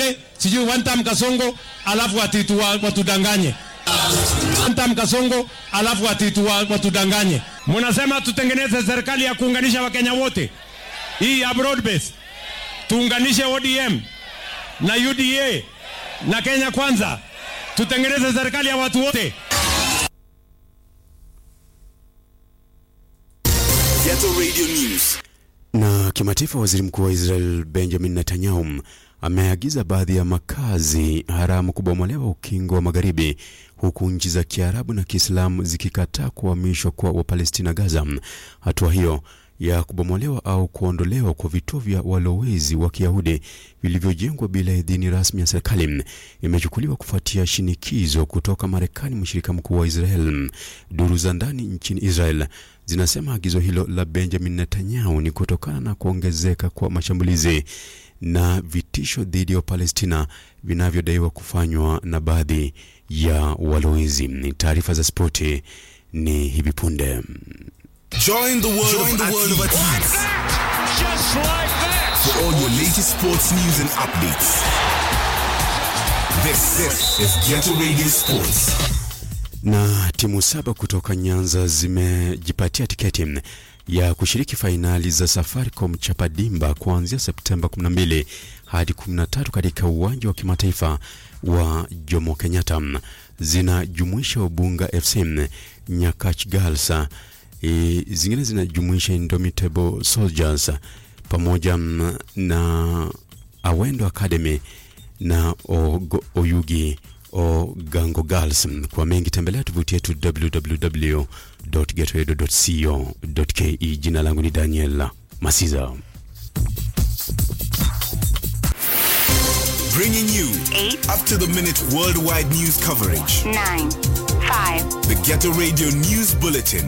pale, sijui one time Kasongo, alafu atitu wa- watudanganye one time Kasongo, alafu atitu wa- watudanganye. Mnasema tutengeneze serikali ya kuunganisha Wakenya wote, hii ya broad base, tuunganishe ODM na UDA na Kenya Kwanza, tutengeneze serikali ya watu wote. Ghetto Radio News. Na kimataifa, waziri mkuu wa Israel Benjamin Netanyahu ameagiza baadhi ya makazi haramu kubomolewa ukingo wa magharibi, huku nchi za Kiarabu na Kiislamu zikikataa kuhamishwa kwa Wapalestina Gaza. Hatua hiyo ya kubomolewa au kuondolewa kwa vituo vya walowezi wa Kiyahudi vilivyojengwa bila idhini rasmi ya serikali imechukuliwa kufuatia shinikizo kutoka Marekani, mshirika mkuu wa Israel. Duru za ndani nchini Israel zinasema agizo hilo la Benjamin Netanyahu ni kutokana na kuongezeka kwa mashambulizi na vitisho dhidi ya Palestina vinavyodaiwa kufanywa na baadhi ya walowezi. Ni taarifa za spoti ni hivi punde. Join the world, Join of the world of athletes. athletes Just like that. for all your latest sports news and updates. This, this is Ghetto Radio Sports. na timu saba kutoka Nyanza zimejipatia tiketi ya kushiriki fainali za Safaricom Chapadimba kuanzia Septemba 12 hadi 13 katika uwanja wa kimataifa wa Jomo Kenyatta. Zinajumuisha Ubunga FC, Nyakach Girls, e, zingine zinajumuisha Indomitable Soldiers pamoja mm, na Awendo Academy na Ogo- Oyugi Ogango Girls. Kwa mengi tembelea tovuti yetu www.getradio.co.ke. Jina langu ni Daniel Masiza. Bringing you Eight. up to the minute worldwide news coverage. nine, five, The Ghetto Radio News Bulletin.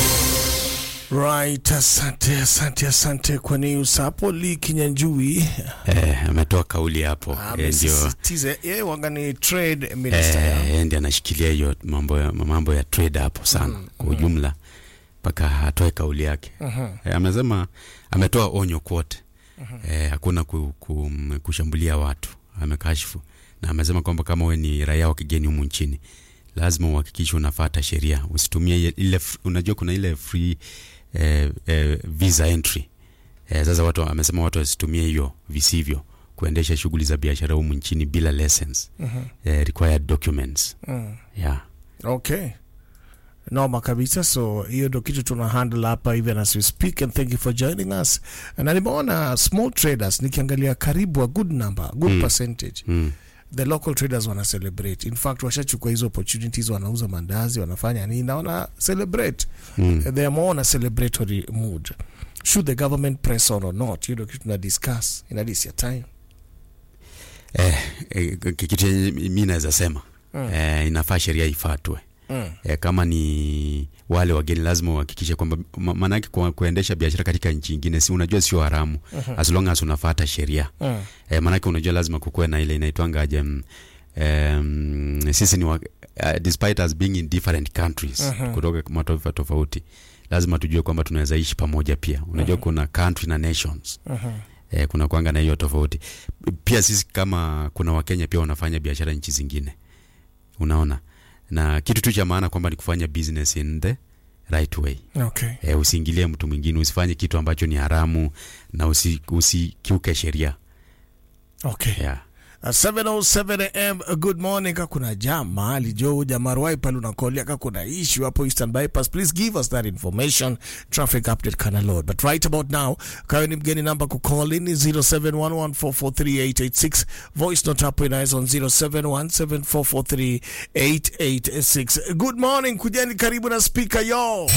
Right, asante asante asante kwa news hapo. Lee Kinyanjui Eh, ametoa kauli hapo Eh, ndio amesisitiza yeye waga ni trade minister eh, ya. yeye ndiye anashikilia hiyo mambo ya, mambo ya trade hapo sana kwa ujumla mpaka atoe kauli yake eh, amesema ametoa onyo kwote eh, hakuna ku, ku, kushambulia watu amekashifu na amesema kwamba kama we ni raia wa kigeni humu nchini lazima uhakikishe unafata sheria usitumie ile- ile f- unajua kuna ile free eh, eh, visa entry eh, sasa watu amesema watu wasitumie hiyo visivyo kuendesha shughuli za biashara humu nchini bila license eh, required documents yeah. Okay. Noma kabisa, so hiyo ndo kitu tuna handle hapa even as we speak and thank you for joining us. Na nimeona small traders nikiangalia karibu a good number, good percentage. mm. The local traders wana celebrate. In fact, washachukua hizo opportunities, wanauza mandazi, wanafanya nini na wana celebrate. Mm. They are more on a celebratory mood. Should the government press on or not? Hiyo ndo kitu tuna discuss in this your time. eh, eh, kitu chenye mi naweza sema eh, inafaa sheria ifatwe Mm. eh, kama ni wale wageni lazima uhakikishe kwamba ma- maanake kwa kuendesha biashara katika nchi ingine si unajua sio haramu as long as unafata sheria Mm. eh, maanake unajua lazima kukuwe na ile inaitwangaje mm, um, sisi ni wa, uh, despite us being in different countries kutoka mataifa tofauti lazima tujue kwamba tunaweza ishi pamoja pia unajua kuna country na nations eh, kuna kwanga na hiyo tofauti pia sisi kama kuna wakenya pia wanafanya biashara nchi zingine unaona na kitu tu cha maana kwamba ni kufanya business in the right way Okay. eh, usiingilie mtu mwingine usifanye kitu ambacho ni haramu na usi, usikiuke sheria Okay. yeah. Uh, 707 am uh, good morning ka kuna jam mahali jo jamarwai pale unakolia ka kuna issue hapo eastern bypass please give us that information traffic update kana load but right about now kayo ni mgeni namba ku call in ni 0711443886 voice note hapo inaweza on 0717443886 good morning kujeni karibu na speaker yo